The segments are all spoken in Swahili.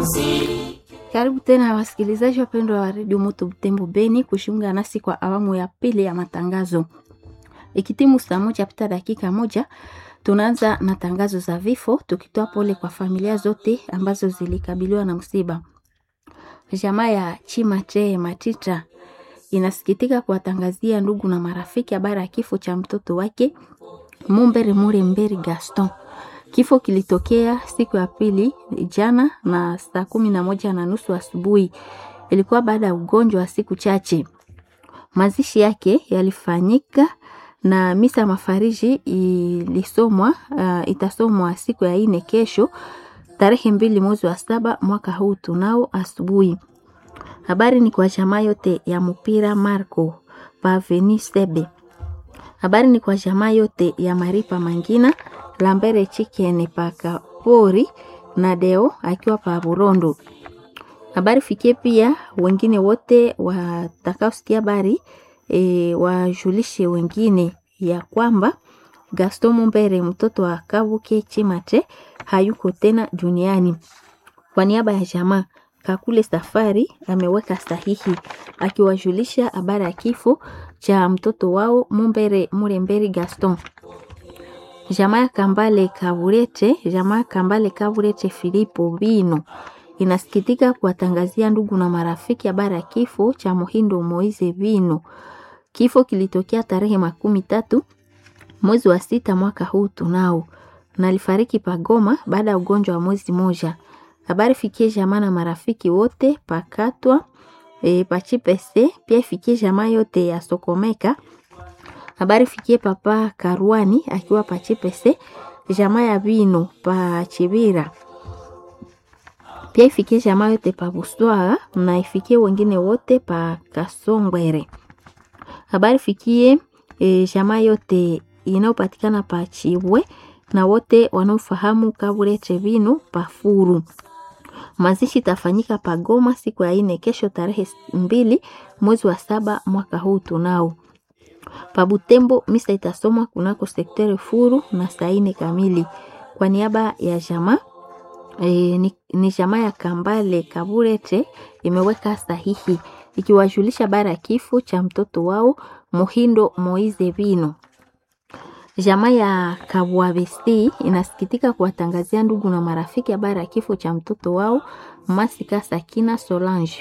Karibu tena wasikilizaji wapendwa wa redio Moto Butembo Beni kushunga nasi kwa awamu ya pili ya matangazo. Ikitimu saa moja pita dakika moja, tunaanza na tangazo za vifo, tukitoa pole kwa familia zote ambazo zilikabiliwa na msiba. Jamaa ya Chimate Matita inasikitika kuwatangazia ndugu na marafiki habari ya kifo cha mtoto wake Mumbere Mure Mberi Gaston. Kifo kilitokea siku ya pili jana na saa kumi na moja na nusu asubuhi. Ilikuwa baada ya ugonjwa wa siku chache. Mazishi yake yalifanyika na misa mafariji ilisomwa uh, itasomwa siku ya ine kesho tarehe mbili mwezi wa saba mwaka huu tunao asubuhi. Habari ni kwa jamaa yote ya mpira Marco Paveni Sebe. Habari ni kwa jamaa yote ya Maripa Mangina Lambere Chicken paka pori na Deo akiwa pa Burondo. Habari fikie pia wengine wote watakaosikia habari e, wajulishe wengine ya kwamba Gaston Mumbere mtoto wa Kabuke Chimate hayuko tena duniani. Kwa niaba ya jamaa Kakule Safari ameweka sahihi akiwajulisha habari ya kifo cha mtoto wao Mumbere Muremberi Gaston. Jamaa ya Kambale Kaburete, jamaa Kambale Kaburete Filipo Bino inasikitika kuwatangazia ndugu na marafiki habari ya kifo cha Muhindo Moize Bino. Kifo kilitokea tarehe makumi tatu mwezi wa sita mwaka huu tunao, na alifariki Pagoma baada ya ugonjwa wa mwezi moja. Habari fikie jamaa na marafiki wote pakatwa e, pachipese pia ifikie jamaa yote ya Sokomeka. Habari fikie papa Karuani akiwa pachipese jamaa ya Bino pachibira pia ifikie jamaa yote pa Buswara na ifikie wengine wote pa Kasongwere. Habari fikie e, jamaa yote inayopatikana pa Chibwe na wote wanaofahamu Kaburete Bino pa Furu. Mazishi tafanyika pa Goma siku ya ine kesho tarehe mbili mwezi wa saba mwaka huu tunao. Pa Butembo misa itasomwa kunako sektere Furu na saa ine kamili. Kwa niaba ya jamaa e, ni, ni jamaa ya Kambale Kaburete imeweka sahihi ikiwajulisha habari ya kifo cha mtoto wao Muhindo Moize Bino. Jamaa ya Kabwabesi inasikitika kuwatangazia ndugu na marafiki habari ya kifo cha mtoto wao Masika Sakina Solange.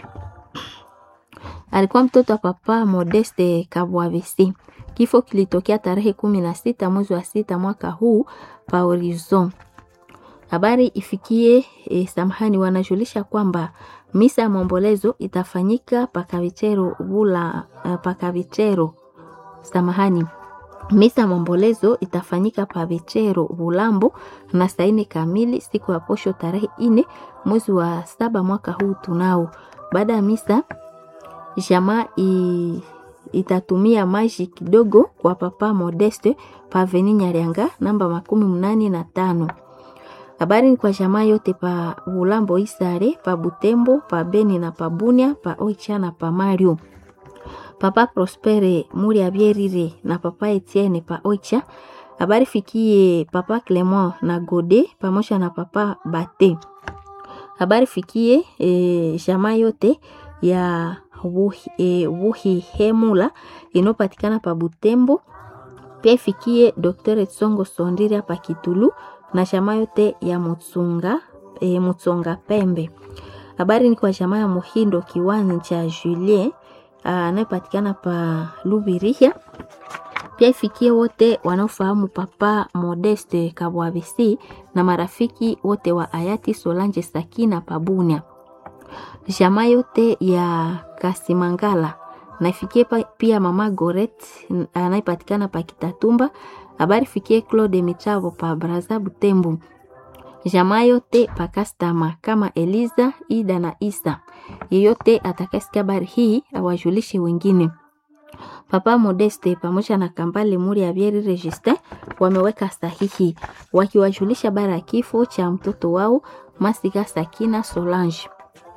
Alikuwa mtoto wa papa Modeste Kabwabesi. Kifo kilitokea tarehe kumi na sita mwezi wa sita mwaka huu pa Horizon. Habari ifikie e, samahani, wanajulisha kwamba misa ya maombolezo itafanyika pakavichero bula uh, pakavichero samahani Misa ya maombolezo itafanyika pa Vichero Bulambo na saa ine kamili siku ya posho tarehe ine mwezi wa saba mwaka huu tunao. Baada ya misa jamaa itatumia maji kidogo kwa papa Modeste pa Veni Nyarianga namba makumi mnane na tano. Habari ni kwa jamaa yote pa Bulambo Isare pa Butembo pa Beni na pa Bunia pa Oicha na pa Mario papa Prospere muri abierire na papa Etienne pa Oicha. Habari fikie papa Clement na Gode pamoja na papa Bate. Habari fikie e, jamaa yote ya wuhi, e, wuhi hemula inopatikana pa Butembo. Pia ifikie Dr. Tsongo Sondira pa Kitulu na jamaa yote ya Mutsunga e, Mutsonga Pembe. Habari ni kwa jamaa ya Muhindo kiwanja cha Julien anayepatikana pa Lubirihia. Pia ifikie wote wanaofahamu papa Modeste Kabwabisi na marafiki wote wa hayati Solange Sakina Pabunia. Jamaa yote ya Kasimangala na ifikie pia mama Goret anayepatikana pa Kitatumba. Habari fikie Claude Michavo pa Braza Butembo. Jamaa yote pakastama kama Eliza, Ida na Isa. Yeyote atakasikia habari hii awajulishe wengine. Papa Modeste pamoja na Kambale Muri ya Bieri Register wameweka sahihi wakiwajulisha habari ya kifo cha mtoto wao Masika Sakina Solange.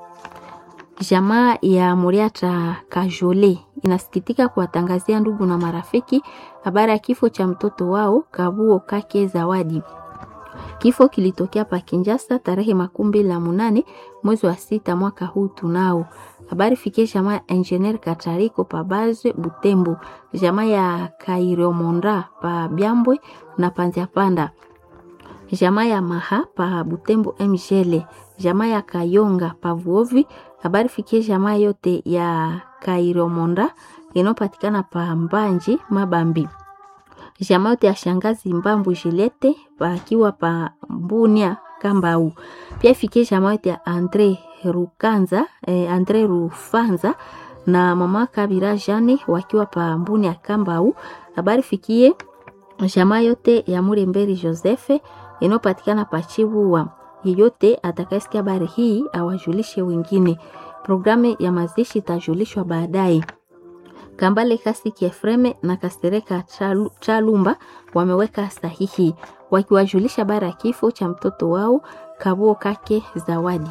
Jamaa ya Muriata Kajole inasikitika kuwatangazia ndugu na marafiki habari ya kifo cha mtoto wao Kabuo Kake Zawadi. Kifo kilitokea pa Kinjasa tarehe makumi mbili na munane mwezi wa sita mwaka huu tunao. Habari fikie jamaa ya Engineer Katariko pa Baze Butembo, jamaa ya Kairomonda pa Byambwe na Panziapanda, jamaa ya Maha pa Butembo Mjele, jamaa ya Kayonga pa Vuovi. Habari fikie jamaa yote ya Kairomonda inayopatikana pa Mbanji Mabambi jamaa yote ya shangazi Mbambu Jilete pakiwa pa Mbunia Kambau. Pia ifikie jamaa yote ya Andre Rukanza, eh, Andre Rufanza na mama Kabira Jane wakiwa pa Mbunia Kambau. Habari fikie jamaa yote ya Muremberi Josefe inayopatikana pa Chibuwa. Yeyote atakayesikia habari hii awajulishe wengine. Programu ya mazishi itajulishwa baadaye. Kambale Kasiki Efreme na Kastereka Chalu, Chalumba wameweka sahihi wakiwajulisha bara ya kifo cha mtoto wao Kabuo Kake Zawadi.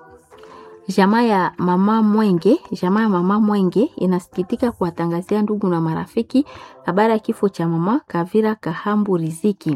Jamaa ya mama Mwenge, jamaa ya mama Mwenge inasikitika kuwatangazia ndugu na marafiki habari ya kifo cha mama Kavira Kahambu Riziki.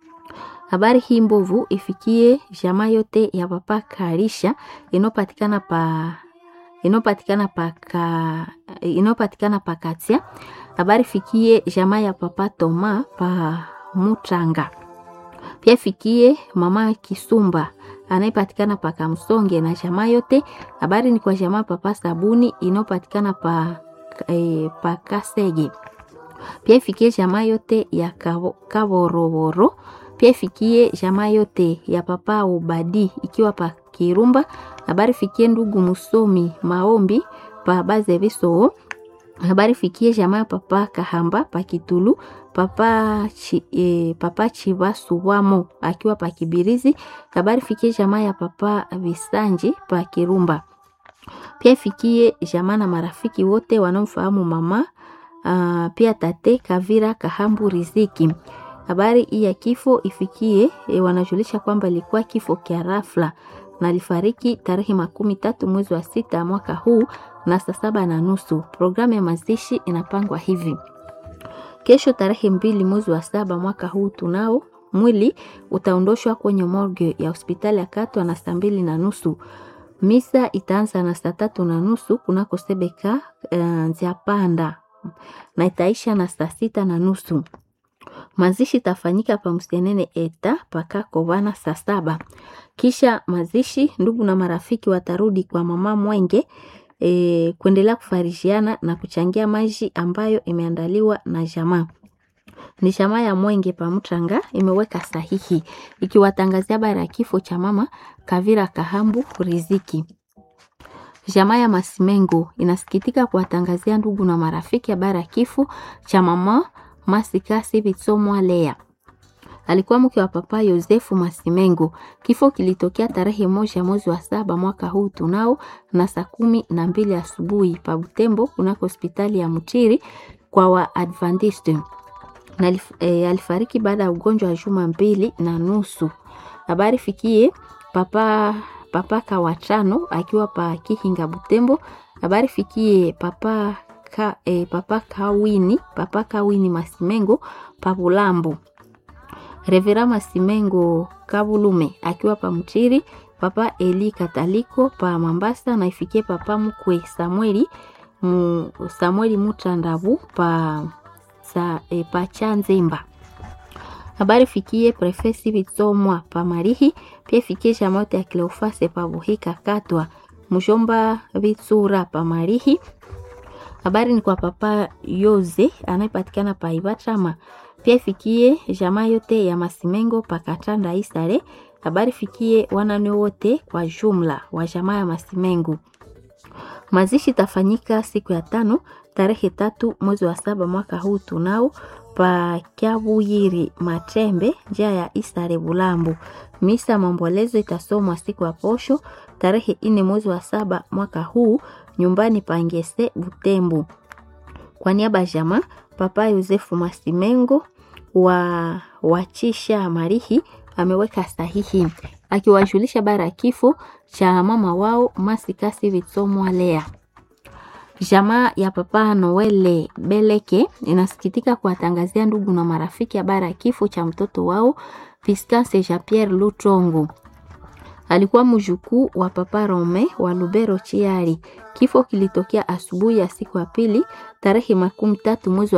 Habari hii mbovu ifikie jamaa yote ya papa Karisha inopatikana pa inayopatikana paka inayopatikana pakatia. Habari fikie jamaa ya papa Toma pa Mutanga, pia fikie mama Kisumba anayepatikana pa Kamsonge na jamaa yote. Habari ni kwa jamaa papa Sabuni inayopatikana pa, e, pa Kasege, pia ifikie jamaa yote ya Kaboroboro, pia ifikie jamaa yote ya papa Ubadi ikiwa pa Kirumba habari fikie ndugu musomi maombi pa baze biso. Habari fikie jamaa papa Kahamba pa Kitulu papa chi, e, papa Chibasubwamo akiwa pa Kibirizi. Habari fikie jamaa ya papa Visanji pa Kirumba. Pia fikie jamaa na marafiki wote wanaomfahamu mama uh, pia tate Kavira Kahambu Riziki. Habari hii ya kifo ifikie e, wanajulisha kwamba ilikuwa kifo kia rafla na alifariki tarehe makumi tatu mwezi wa sita mwaka huu na saa saba na nusu. Programu ya mazishi inapangwa hivi: kesho tarehe mbili mwezi wa saba mwaka huu tunao mwili utaondoshwa kwenye morgue ya hospitali ya Katwa na saa mbili na nusu. Misa itaanza na saa tatu na nusu kunako Sebeka uh, Nziapanda na itaisha na saa sita na nusu. Mazishi itafanyika pa Msenene eta paka Kovana saa saba. Kisha mazishi, ndugu na marafiki watarudi kwa mama Mwenge e, kuendelea kufarishiana na kuchangia maji ambayo imeandaliwa na jamaa ni jamaa ya Mwenge Pamutanga imeweka sahihi ikiwatangazia habari ya kifo cha mama Kavira Kahambu Riziki. Jamaa ya Masimengo inasikitika kuwatangazia ndugu na marafiki habari ya kifo cha mama Masikasi Bitsomwa Lea alikuwa mke wa papa Yosefu Masimengo. Kifo kilitokea tarehe moja mwezi wa saba mwaka huu tunao na saa kumi na mbili asubuhi pa Butembo kunako hospitali ya Mutiri kwa Waadventiste na e, alifariki baada ya ugonjwa wa juma mbili na nusu. Habari fikie papa papa Kawachano akiwa pa Kihinga Butembo. Habari fikie papa ka, e, papa Kawini papa Kawini Masimengo pa Bulambo. Revera Masimengo Kabulume akiwa pa Mchiri, papa Eli Kataliko pa Mambasa na ifikie papa mkwe Samueli mu, Samueli Mutandabu pa sa, e, pa Chanzemba. Habari fikie prefesi Bitsomwa pa Marihi, pia fikie jamote ya Kleofase pa Buhika Katwa, mjomba Bitsura pa Marihi. Habari ni kwa papa Yoze anayepatikana pa Ibachama pia fikie jamaa yote ya Masimengo pakatanda Isare. Habari fikie wanane wote kwa jumla wa jamaa ya Masimengo. Mazishi tafanyika siku ya tano tarehe tatu mwezi wa saba mwaka huu tunao pa Kyabuyiri Matembe njia ya Isare Bulambo. Misa maombolezo itasomwa siku ya posho tarehe ine mwezi wa saba mwaka huu nyumbani pa Ngese Butembo. Kwa niaba ya jamaa Papa Yosefu Masimengo wa wachisha Marihi ameweka sahihi akiwajulisha bara ya kifo cha mama wao Masikasi Vitsomwa Lea. Jamaa ya Papa Noele Beleke inasikitika kuwatangazia ndugu na marafiki habari ya kifo cha mtoto wao Viscase Jean Pierre Lutongo. Alikuwa mjukuu wa Papa Rome wa Lubero Chiari. Kifo kilitokea asubuhi ya siku ya pili tarehe makumi tatu mwezi